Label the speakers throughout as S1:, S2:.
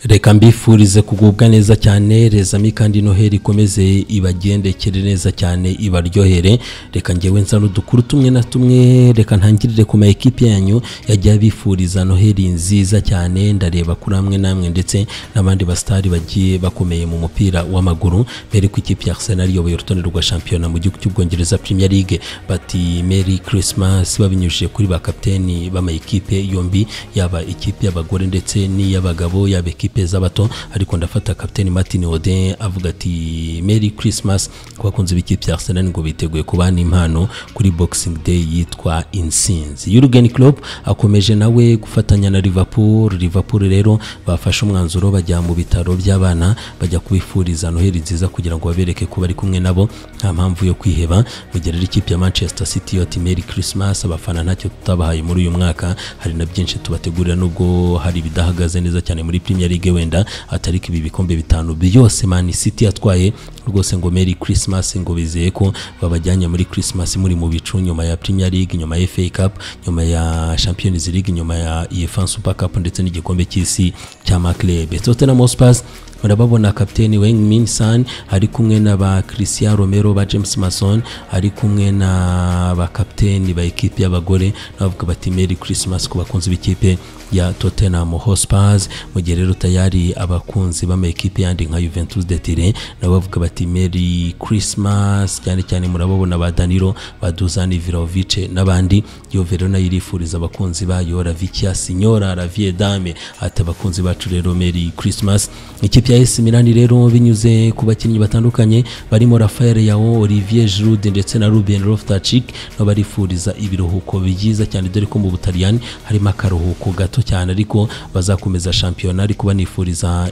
S1: reka mbifurize kugubwa neza cyane rezami kandi noheli ikomeze ibagendekere neza cyane ibaryohere reka ngewe nsa n'udukuru tumwe na tumwe reka ntangirire ku ma ekipi yanyu yagiye abifuriza noheli nziza cyane ndareba kuri amwe namwe ndetse n'abandi basitari bagiye bakomeye mu mupira w'amaguru mbere ko ikipe ya Arsenal iyoboye urutonde rwa shampiyona mu gihugu cy'ubwongereza Premier League bati Merry Christmas babinyujije kuri ba kapiteni b'ama ekipe yombi yaba ikipe y'abagore ndetse n'iy'abagabo yaba ekipe z'abato ariko ndafata kapiteni Martin Odein avuga ati Merry Christmas ku bakunzi b'ikipe ya Arsenal ngo biteguye kubana impano kuri Boxing Day yitwa Insinzi Jurgen Klopp akomeje nawe gufatanya na Liverpool Liverpool rero bafashe umwanzuro bajya mu bitaro by'abana bajya kubifuriza noheli nziza kugira ngo babereke ko bari kumwe nabo nta mpamvu yo kwiheba mu gihe rero ikipe ya Manchester City yoti Merry Christmas abafana ntacyo tutabahaye muri uyu mwaka hari na byinshi tubategurira nubwo hari ibidahagaze neza cyane muri Premier League wenda atari ko ibi bikombe bitanu byose Man City yatwaye rwose ngo Merry Christmas ngo bizeye ko babajyanye muri Christmas muri mu bicu nyuma ya Premier League nyuma ya FA Cup nyuma ya Champions League nyuma ya UEFA Super Cup ndetse n'igikombe cy'isi cya maklebe Tottenham Hotspur murababona kapiteni Wang Min San ari kumwe na ba Christian Romero ba James Mason ari kumwe na ba kapiteni ba ekipe y'abagore navuga bati Merry Christmas ku bakunzi b'ikipe ya Tottenham Hotspur mu gihe rero tayari abakunzi b'ama ekipe yandi nka Juventus de Turin nabo bavuga bati Merry Christmas cyane cyane murababona ba Danilo ba Dusan Ivraovic n'abandi Juve rero nayo irifuriza abakunzi bayo Ravicia Signora la Vie Dame ati abakunzi bacu rero Merry Christmas ikipe ya AC Milan rero binyuze ku bakinnyi batandukanye barimo Rafael Yao Olivier Giroud ndetse na Ruben Loftus-Cheek nabo barifuriza ibiruhuko byiza cyane dore ko mu Butaliyani harimo akaruhuko gato gato cyane ariko bazakomeza shampiyona ariko banifuriza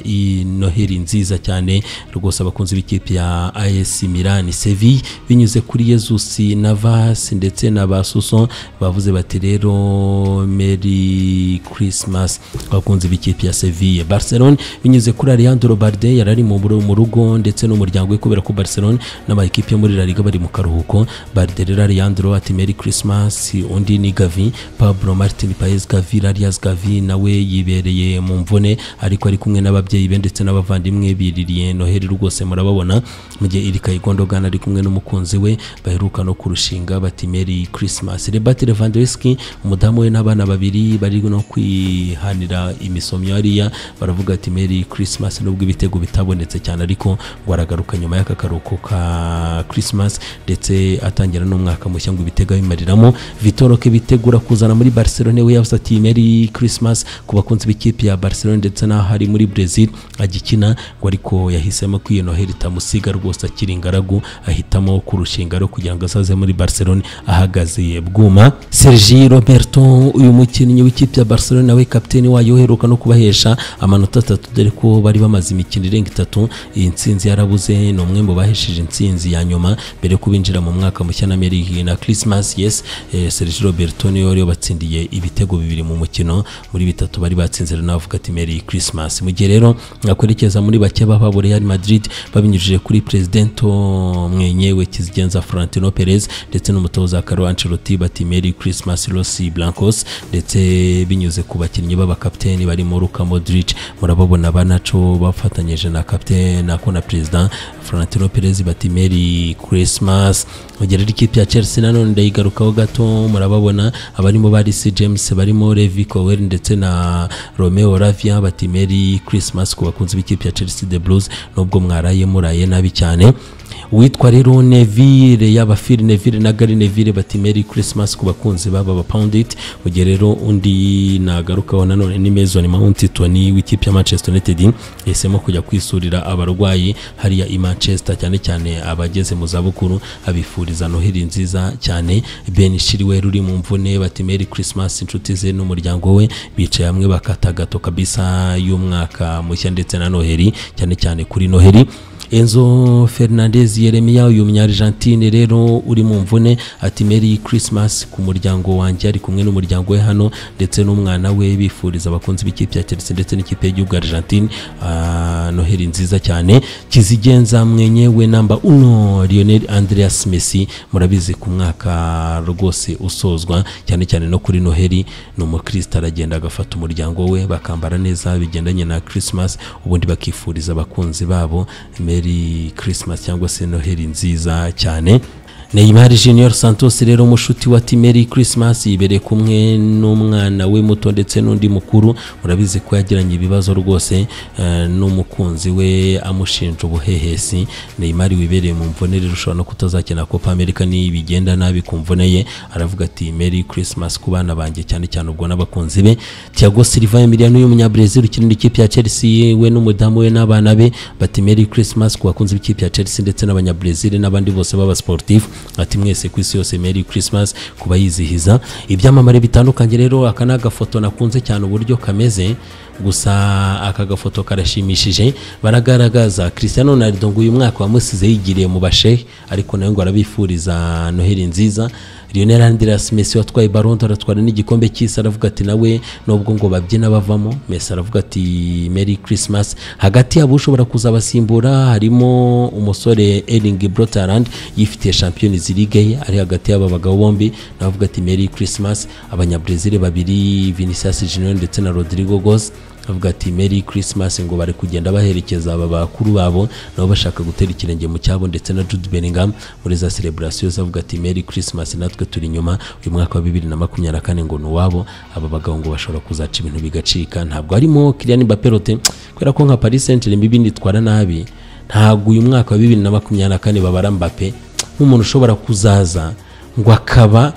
S1: noheli nziza cyane rwose abakunzi b'ikipe ya AS Milan Sevilla binyuze kuri Jesus Navas ndetse na Basuso bavuze bati rero Merry Christmas abakunzi b'ikipe ya Sevilla Barcelona binyuze kuri Alejandro Balde yarari mu mu rugo ndetse n'umuryango we kubera ko Barcelona n'aba ekipe yo muri La Liga bari mu karuhuko Balde rero Alejandro ati Merry Christmas undi ni Gavi Pablo Martin Paez Gavi Arias gavi nawe yibereye mu mvune ariko ari kumwe n'ababyeyi be ndetse n'abavandimwe biririye noheli rwose murababona mu gihe iri kayigondogana ari kumwe n'umukunzi we baheruka no kurushinga bati meri christmas rebati levandowski umudamu we n'abana babiri bari no kwihanira imisomyo hariya baravuga ati meri christmas nubwo ibitego bitabonetse cyane ariko ngo aragaruka nyuma y'aka karuhuko ka christmas ndetse atangira n'umwaka mushya ngo ibitego abimariramo vitoro kebitegura kuzana muri barcelone we yavuze ati meri Christmas ku bakunzi b'ikipe ya Barcelona ndetse n'aho ari muri Brazil agikina ngo ariko yahisemo ko iyo Noheli itamusiga rwose akiri ingaragu ahitamo kurushinga rero kugira ngo asaze muri Barcelona ahagaze bwuma Sergi Roberto uyu mukinnyi w'ikipe ya Barcelona we kapiteni wayo uheruka no kubahesha amanota atatu dore ko bari bamaze imikino irenga itatu iyi nsinzi yarabuze ni umwe mu bahesheje insinzi ya nyuma mbere kubinjira mu mwaka mushya na Merry na Christmas yes eh, Sergi Roberto niyo rero batsindiye ibitego bibiri mu mukino muri bitatu bari batsinze navuga ati Merry Christmas mu gihe rero nakwerekeza muri bake baba Real Madrid babinyujije kuri Presidento mwenyewe kizigenza Florentino Perez ndetse n'umutoza Carlo Ancelotti bati Merry Christmas Los Blancos ndetse binyuze ku bakinnyi b'abakapiteni barimo Luka Modric murababona banaco bafatanyije na kapiteni ako na president Florentino Perez bati Merry Christmas mu gihe rero ikipe ya Chelsea nanone ndayigarukaho gato murababona abarimo Baris James barimo Levi Cowell ndetse na Romeo Lavia bati Merry Christmas ku bakunzi b'ikipe ya Chelsea The Blues nubwo mwaraye muraye nabi cyane witwa rero Neville yaba Phil Neville na Gary Neville bati Merry Christmas ku bakunzi baba ba Poundit mu gihe rero undi nagarukaho nanone ni Mason Mount Tony w'ikipe ya Manchester United yahisemo kujya kwisurira abarwayi hariya i Manchester cyane cyane abageze mu zabukuru abifuriza noheli nziza cyane Ben Chilwell uri mu mvune bati Merry Christmas inshuti ze n'umuryango we bicaye hamwe bakata gato kabisa y'umwaka mushya ndetse na noheli cyane cyane kuri noheli enzo fernandez yeremiya uyu munyarigentine rero uri mu mvune ati meri christmas ku muryango wanjye ari kumwe n'umuryango we hano ndetse n'umwana we bifuriza abakunzi b'ikipe ya chelsea ndetse n'ikipe y'igihugu argentine ah, noheli nziza cyane kizigenza mwenye we namba uno lionel andreas messi murabizi ku mwaka rwose usozwa cyane cyane no kuri noheli ni umukristo aragenda agafata umuryango we bakambara neza bigendanye na christmas ubundi bakifuriza abakunzi babo meri christmas cyangwa se noheli nziza cyane Neymar Junior Santos rero mushuti wa ati Merry Christmas yibereye kumwe n'umwana we muto ndetse n'undi mukuru murabizi ko yagiranye ibibazo rwose eh, n'umukunzi we amushinja ubuhehesi Neymar wibereye mu mvune rero ushobora no kutazakina Copa America nibigenda nabi ku mvune ye aravuga ati Merry Christmas ku bana banjye cyane cyane ubwo n'abakunzi be Thiago Silva Emiliano y'umunyabrazil ukinira ikipe ya Chelsea we n'umudamu we n'abana be bati Merry Christmas ku bakunzi b'ikipe ya Chelsea ndetse n'abanyabrazil n'abandi bose baba sportif ati mwese ku isi yose Merry Christmas kuba yizihiza ibyamamare bitandukanye rero aka ni agafoto nakunze cyane uburyo kameze gusa aka gafoto karashimishije baragaragaza Cristiano Ronaldo ngo uyu mwaka wamusize yigiriye mu bashehe ariko nawe ngo arabifuriza noheli nziza Lionel Andreas Messi watwaye Ballon d'Or atwara n'igikombe cy'isi aravuga ati nawe nubwo ngo babyina bavamo Messi aravuga ati Merry Christmas hagati yabo ushobora kuzabasimbura harimo umusore Erling Braut Haaland yifitiye Champions League ye ari hagati y'aba bagabo bombi nawe avuga ati Merry Christmas abanyabrazil babiri Vinicius Junior ndetse na Rodrigo Goes avuga ati Merry Christmas ngo bari kugenda baherekeza aba bakuru babo nabo bashaka gutera ikirenge mu cyabo ndetse na Jude Bellingham muri za celebration avuga ati Merry Christmas natwe turi inyuma uyu mwaka wa 2024 ngo ni uwabo aba bagabo ngo bashobora kuzaca ibintu bigacika ntabwo harimo Kylian Mbappe Lotte kubera ko nka Paris Saint-Germain ibindi itwara nabi ntabwo uyu mwaka wa 2024 babara Mbappe nk'umuntu ushobora kuzaza ngo akaba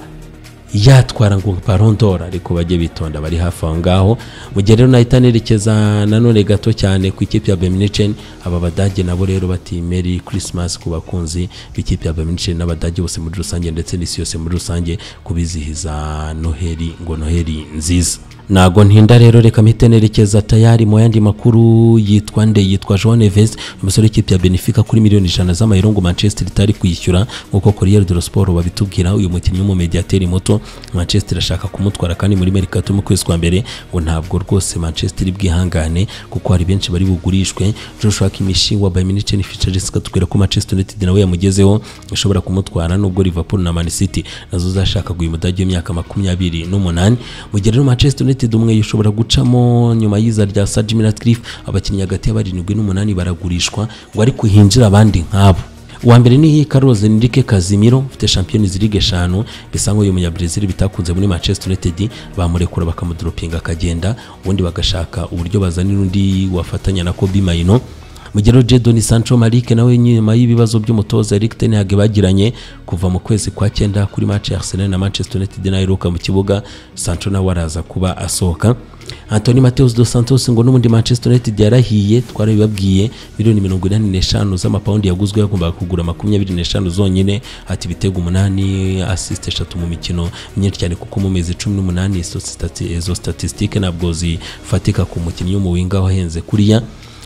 S1: yatwara ngo parondora ariko bajye bitonda bari hafi aho ngaho mu gihe rero nahita nerekeza nanone gato cyane ku ikipe ya beminicen aba badage nabo rero bati meri christmas ku bakunzi b'ikipe ya beminicen n'abadage bose muri rusange ndetse n'isi yose muri rusange kubizihiza noheli ngo noheli nziza ntago ntinda rero reka mpite nerekeza tayari mu yandi makuru yitwa nde yitwa João Neves umusore w'ikipe ya Benfica kuri miliyoni ijana z'amayero ngo Manchester itari kwishyura nk'uko Corriere dello Sport babitubwira uyu mukinnyi w'umumediateri muto Manchester ashaka kumutwara kandi muri Mercato mu kwezi kwa mbere ngo ntabwo rwose Manchester ibwihangane kuko hari benshi bari bugurishwe Joshua Kimmich wa Bayern Munich ni Fitcheris katubwira ko Manchester United nawe yamugezeho ishobora kumutwara nubwo Liverpool na Man City nazo zashakaga uyu mudage w'imyaka makumyabiri n'umunani mu gihe rero Manchester United United umwe ushobora gucamo nyuma y'iza rya Sir Jim Ratcliffe abakinnyi hagati y'abarindwi n'umunani baragurishwa ngo ariko hinjira abandi nk'abo uwa mbere ni Carlos Enrique Casemiro ufite Champions League eshanu bisa nk'uyu munyabrazil bitakunze muri Manchester United bamurekura bakamudropinga akagenda ubundi bagashaka uburyo bazanira undi wafatanya na Kobe Maino mu gihe Jadon Sancho Malik nawe nyuma y'ibibazo by'umutoza Erik ten Hag bagiranye kuva mu kwezi kwa cyenda kuri match ya Arsenal na Manchester United naheruka mu kibuga Sancho nawe araza kuba asohoka Anthony Mateus dos Santos ngo n'ubundi Manchester United yarahiye twarabibabwiye miliyoni mirongo inani n'eshanu z'amapawundi yaguzwe yagombaga kugura makumyabiri n'eshanu zonyine ati ibitego umunani asist eshatu mu mikino myinshi cyane kuko mu mezi cumi n'umunani izo stati- izo statistique ntabwo zifatika ku mukinnyi w'umuwinga wahenze kuriya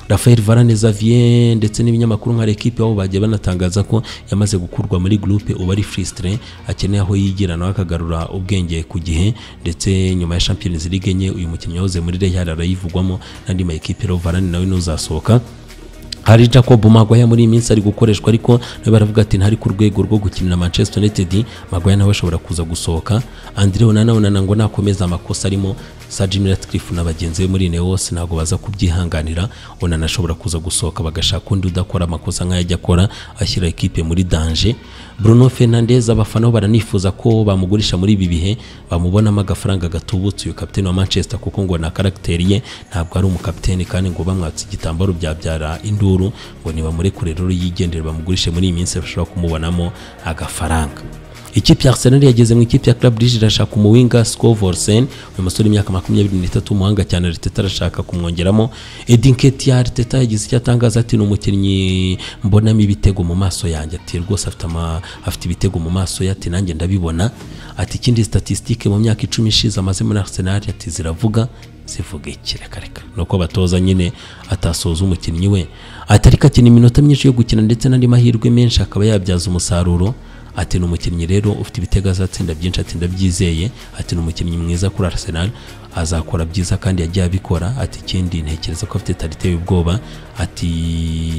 S1: Rafael Varane Xavier ndetse n'ibinyamakuru nka L'Equipe aho bagiye banatangaza ko yamaze gukurwa muri groupe uba ari Fristre akeneye aho yigira nawe akagarura ubwenge ku gihe ndetse nyuma ya Champions League enye uyu mukinnyi wahoze muri Real arayivugwamo n'andi ma equipe rero Varane nawe nuzasohoka hari Jacob Maguire muri iyi minsi ari gukoreshwa ariko nawe baravuga ati ntari ku rwego rwo gukinira Manchester United Maguire nawe ashobora kuza gusohoka Andre Onana Onana ngo nakomeza amakosa arimo Sir Jim Ratcliffe na bagenzi be muri Neos ntabwo baza kubyihanganira Onana ashobora kuza gusohoka bagashaka undi udakora amakosa nk'ayo ajya akora ashyira ikipe muri danger Bruno Fernandes abafana bo baranifuza ko bamugurisha muri ibi bihe bamubonamo agafaranga gatubutse uyu kapiteni wa Manchester kuko ngo na karagiteri ye ntabwo ari umukapiteni kandi ngo bamwatse igitambaro byabyara induru ngo nibamurekure rero yigendere bamugurishe muri iyi minsi bashobora kumubonamo agafaranga ikipe ya Arsenal yageze mu ikipe ya Club Brugge irashaka umuwinga Scovolsen uyu musore imyaka makumyabiri n'itatu umuhanga cyane Arteta arashaka kumwongeramo Edin Ketia Arteta yagize icyo atangaza ati ni umukinnyi mbonamo ibitego mu maso yanjye ati rwose afite ama- afite ibitego mu maso ye ati nanjye ndabibona ati ikindi statistique mu myaka icumi ishize amaze muri Arsenal ati ziravuga zivuga iki reka reka ni uko batoza nyine atasoza umukinnyi we ati ariko akina iminota myinshi yo gukina ndetse n'andi mahirwe menshi akaba yabyaza umusaruro ati ni umukinnyi rero ufite ibitego azatsinda byinshi ati ndabyizeye ati ni umukinnyi mwiza kuri Arsenal azakora byiza kandi yagiye abikora ati ikindi ntekereza ko afite talite y'ubwoba ati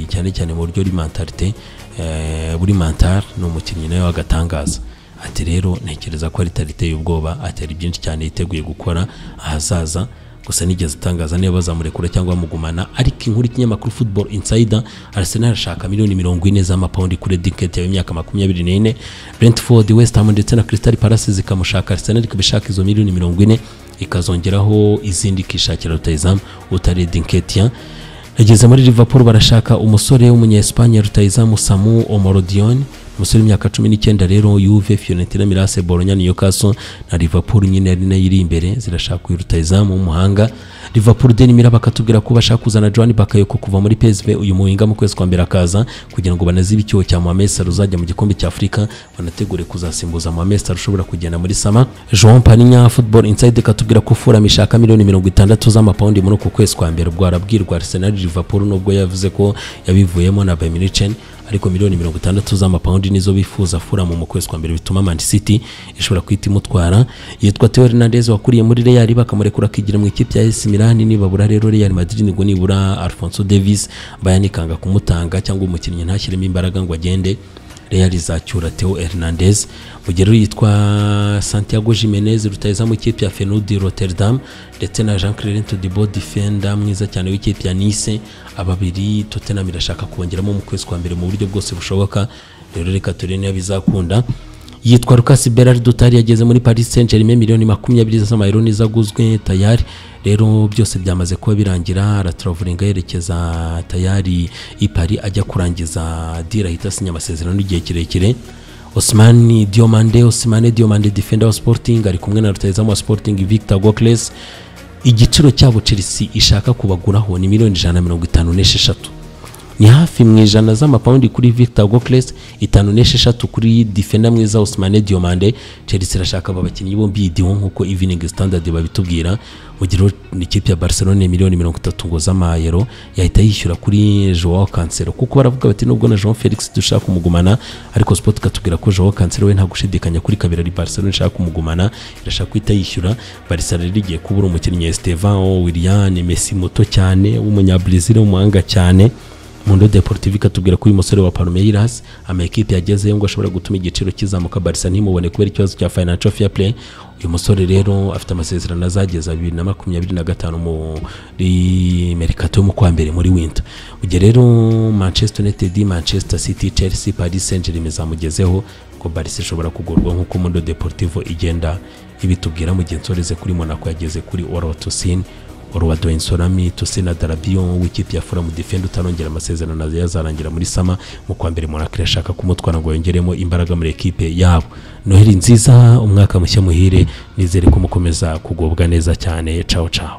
S1: cyane cyane mu buryo buri mentalite eh, buri mental ni umukinnyi nawe w'agatangaza ati rero ntekereza ko ari tariteye ubwoba ati hari byinshi cyane yiteguye gukora ahazaza gusa nigeze atangaza niba bazamurekura cyangwa bamugumana ariko inkuru y'ikinyamakuru football insider Arsenal irashaka miliyoni mirongo ine z'amapawundi kuri diketi y'imyaka makumyabiri n'ine Brentford West Ham ndetse na Crystal Palace zikamushaka Arsenal ikaba ishaka izo miliyoni mirongo ine ikazongeraho izindi ikishakira rutayizamu utari dinketia yageze muri Liverpool barashaka umusore w'umunyesipanye rutayizamu Samu Omorodion umusore w'imyaka cumi n'icyenda rero yuve fiyorentina mirase boronya niyokaso na Liverpool nyine ari nayo iri imbere zirashaka uyu rutayizamu w'umuhanga Liverpool deni miraba akatubwira ko bashaka kuzana Joan Bakayoko kuva muri PSV uyu muhinga mu kwezi kwa mbere akaza kugira ngo banazibe icyuho cya Mohamed Salah uzajya mu gikombe cya Afurika banategure kuzasimbuza Mohamed Salah ushobora kugenda muri Sama Jean Paninya Football Inside ikatubwira ko Fulham ishaka miliyoni mirongo itandatu z'amapawundi muri uku kwezi kwa mbere ubwo arabwirwa Arsenal Liverpool nubwo yavuze ko yabivuyemo na Bayern Munich ariko miliyoni mirongo itandatu z'amapawundi nizo bifuza Fulham mu kwezi kwa mbere bituma Man City ishobora guhita imutwara yitwa Theo Hernandez wakuriye muri Real bakamurekura akigira mu ikipe ya AC Milan nibabura rero Real Madrid ngo nibura Alphonso Davies Bayern ikanga kumutanga cyangwa umukinnyi ntashyiremo imbaraga ngo agende Real izacyura Theo Hernandez mu gihe rero yitwa Santiago Jimenez rutayiza mu ikipe ya Feyenoord Rotterdam ndetse na Jean Clerent Dibo defender mwiza cyane w'ikipe ya Nice ababiri Tottenham irashaka kongeramo mu kwezi kwa mbere mu buryo bwose bushoboka rero reka turebe niba bizakunda yitwa Lucas Berard Dutari yageze muri Paris Saint-Germain miliyoni makumyabiri z'amayero n'izaguzwe tayari rero byose byamaze kuba birangira araturavuringa yerekeza tayari i Paris ajya kurangiza dira ahita asinya amasezerano y'igihe kirekire Osmani Diomande Osmane Diomande defender wa Sporting ari kumwe na rutayizamu wa Sporting Victor Gokles igiciro cyabo Chelsea ishaka kubaguraho ni miliyoni ijana na mirongo itanu n'esheshatu ni hafi mu ijana z'amapawundi kuri Victor Gokles itanu n'esheshatu kuri defender mwiza Ousmane Diomande Chelsea irashaka aba bakinnyi bombi idiho nk'uko Evening Standard babitubwira mu gihe ikipe ya Barcelona miliyoni mirongo itatu ngo z'amayero yahita yishyura kuri Joao Cancelo kuko baravuga bati nubwo na Jean Felix dushaka kumugumana ariko Sport ikatubwira ko Joao Cancelo we nta gushidikanya kuri kabiri ari Barcelona ishaka kumugumana irashaka guhita yishyura Barcelona rero igiye kubura umukinnyi Estevão Willian Messi muto cyane w'umunyabrazil w'umuhanga cyane Mundo Deportivo ikatubwira ko uyu musore wa Palmeiras amakipe yagezeyo ngo ashobora gutuma igiciro kizamuka Barca ntimubone kubera ikibazo cya Financial Fair Play uyu musore rero afite amasezerano azageza bibiri na makumyabiri na gatanu muri Mercato yo mu kwa mbere muri winter mu gihe rero Manchester United Manchester City Chelsea Paris Saint-Germain zamugezeho ngo Barca ishobora kugurwa nk'uko Mundo Deportivo igenda ibitubwira mu gihe nsoreze kuri Monaco yageze kuri Orotosine Orwado Insorami Tosena Darabion w'ikipe ya Fulham defender utarongera amasezerano yazarangira muri Sama mu kwa mbere Monaco irashaka kumutwara ngo yongeremo imbaraga muri ekipe yabo Noheli nziza umwaka mushya muhire nizere ko mukomeza kugubwa neza cyane ciao ciao